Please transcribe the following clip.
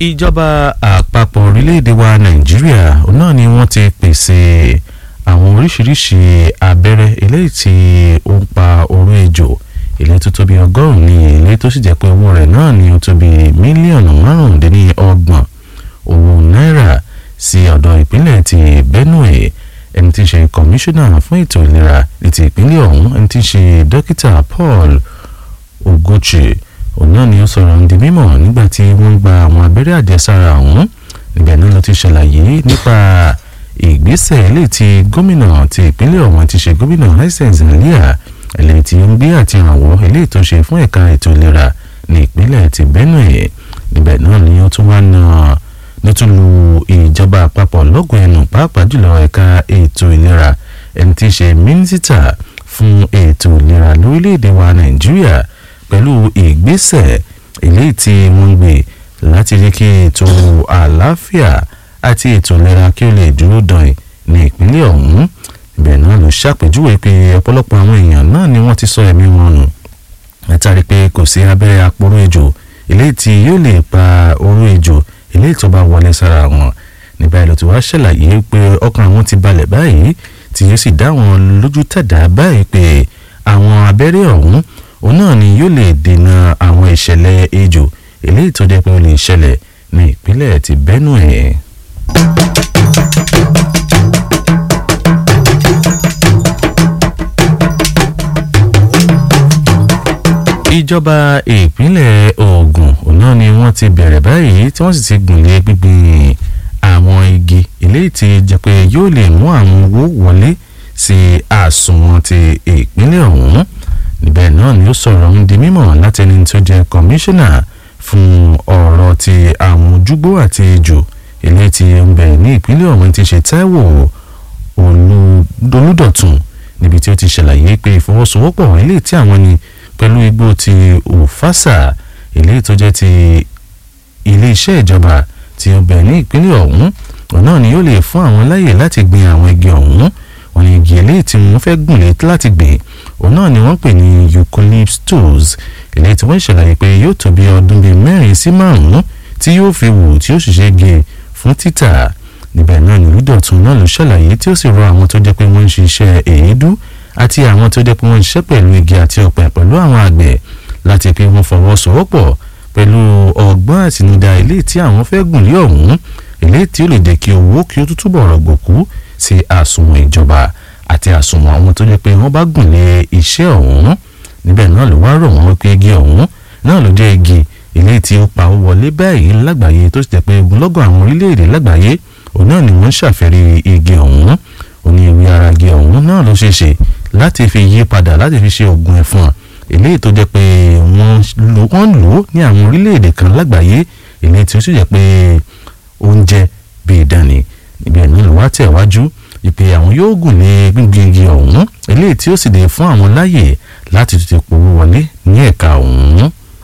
ìjọba àpapọ̀ orílẹ̀-èdè wa nàìjíríà náà ni wọ́n ti pèsè àwọn oríṣiríṣi abẹ́rẹ́ eléyìí tí ó ń pa oró ejò ilé tó tóbi ọgọ́rùn-ún ní ilé tó sì jẹ́ pé owó rẹ̀ náà ni ó tóbi mílíọ̀nù márùndínlọ́gbọ̀n owó náírà sí ọ̀dọ̀ ìpínlẹ̀ ti benue ẹni tí ń ṣe kọmíṣánná fún ètò ìlera ní ti ìpínlẹ̀ ọ̀hún ẹni tí ń ṣe dókítà paul ogochi òun náà ni ó sọ̀rọ̀ ń di mímọ̀ nígbà tí wọ́n ń gba àwọn abẹ́rẹ́ àjẹsára ọ̀hún níbẹ̀ náà ló ti ṣàlàyé nípa ìgbésẹ̀ ilé tí gómìnà ti ìpínlẹ̀ ọ̀hún ti ṣe gómìnà hisense lia ilé tí ó ń gbé àti ìrànwọ́ ilé tó ṣe fún ẹ̀ka ètò ìlera ní ìpínlẹ̀ ti benue níbẹ̀ náà ni ó tún wá na ló tún lu ìjọba àpapọ̀ lọ́gùn ẹnu pàápàá jùlọ ẹ̀ka ètò ìlera ẹni tí í ṣe mínísítà fún ètò ìlera lórílẹ̀‐èdè wa nàìjíríà pẹ̀lú ìgbésẹ̀ eléyìí tí wọ́n ń gbé láti rí kí ètò àlàáfíà àti ètò ìlera kí ó lè dúró dàn ní ìpínlẹ̀ ọ̀hún ibẹ̀ náà ló ṣàpèjúwe pé ọ̀pọ̀lọpọ̀ àwọn èèyàn náà ni wọ́n ti sọ ẹ̀mí wọn nù látàrí pé kò sí abẹ́rẹ́ aporó ejò eléyìí tí yóò lè pa oró ejò eléyìí tó bá wọlé sára wọn nígbà èlò tí wàá ṣàlàyé pé ọkàn àwọn ti balẹ̀ báyìí tí yóò sì dá wọn lójú tẹ̀dá báyìí pé àwọn abẹ́rẹ́ ọ̀hún òun náà ni yóò lè dènà àwọn ìṣẹ̀lẹ̀ ejò eléyìí tó jẹ́ pé ó lè ṣẹlẹ̀ ní ìpínlẹ̀ ti benue. ìjọba ìpínlẹ̀ Ògùn òun náà ni wọ́n ti bẹ̀rẹ̀ báyìí tí wọ́n sì ti gùnlé gbígbìn àwọn igi eléyìí tí jẹ́ pé yóò lè mú àwọn owó wọlé sí àsùnwọ̀n ti ìpínlẹ̀ ọ̀hún níbẹ̀ náà ni ó sọ̀rọ̀ ń di mímọ̀ láti ẹni tó jẹ́ kọmíṣánná fún ọ̀rọ̀ ti àwọn ojúgbó àti ejò eléyìí tí ń bẹ ní ìpínlẹ̀ ọ̀hún ti ṣe Táíwò Olúdọ̀tun níbi tí ó ti ṣàlàyé pé ìfọwọ́sowọ́pọ̀ eléyìí tí àwọn ni pẹ̀lú igbó ti òfàṣà eléyìí tó jẹ́ ti iléeṣẹ́ ìjọba tí ó bẹ̀ ní ìpínlẹ̀ ọ̀hún ọ̀nà ni yóò lè fún àwọn láyè láti gbin àwọn igi ọ̀hún wọn ni igi eléyìí tí wọ́n fẹ́ gùn lé láti gbìn òun náà ni wọ́n pè ní eucalyptus eléyìí tí wọ́n ṣàlàyé pé yóò tó bí ọdún bíi mẹ́rin sí márùn-ún tí yóò fi wù tí ó sì ṣe gé fún títà níbẹ̀ náà ni olùdọ̀tun náà ló ṣàlàyé tí ó sì rọ àwọn tó jẹ́ pé wọ́n ń ṣiṣẹ́ èédú àti àwọn tó jẹ́ pé wọ́n ń ṣiṣẹ́ pẹ̀lú igi àti ọ̀pẹ pẹ̀lú àwọn àgbẹ̀ láti pé wọ́n fọwọ́sowọ́pọ̀ pẹ̀lú ọgbọ́n àtinúdá ilé tí àwọn fẹ́ gùn lé ọ̀hún ilé tí ó lè jẹ́ kí owó kí ó tútù bọ̀rọ̀ gbòkú sí àsùnwọ̀n ìjọba àti àsùnwọ̀n àwọn tó jẹ́ pé wọ́n bá gùn lé iṣẹ́ ọ̀hún níbẹ̀ náà ló wá rọ̀ wọ́n pé igi ọ̀hún náà ló jẹ́ igi ilé tí ó pa owó wọlé báyìí lágbàáyé tó sì jẹ́ pé ogunlọ́gọ̀ àwọn orílẹ̀-èdè lágbàáyé òun náà ni wọ́n ń ṣàfẹ́rí igi ọ̀hún òní ìwé ara igi ọ̀hún náà ló ṣeé ṣe láti fi yí padà láti fi ṣe oògùn ẹ̀fọn eléyìí tó jẹ́ pé wọ́n lò ó ní àwọn orílẹ̀-èdè kan lágbàáyé eléyìí tí ó sì jẹ́ pé oúnjẹ bíi ìdánì níbi ẹ̀mí ló wá tẹ̀wájú ìpè àwọn yóò gùn lé gbíngbin igi ọ̀hún eléyìí tí ó sì lè fún àwọn láyè láti tètè powó wọlé ní ẹ̀ka ọ̀hún.